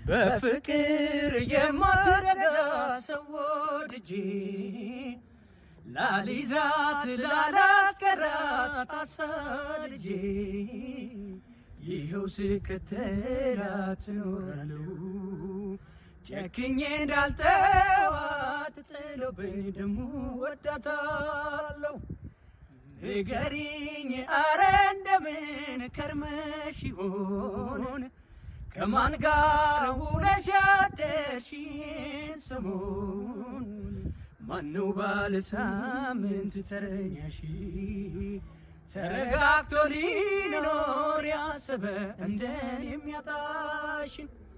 በፍቅር የማትረጋ ሰው ወድጄ ላሊዛት ላላስቀራት አሳድጄ ይኸው ስከተላት እኖራለሁ ጨክኜ እንዳልተዋት ጥሎብኝ ደሞ ወዳታለሁ ንገሪኝ አረ እንደምን ከርመሽ ይሆን ከማን ጋር ውለሽ አደርሽን ሰሞን ማነው ባለ ሳምንት ተረኛሽ ተረጋግቶ ሊኖር ያሰበ እንደን የሚያጣሽን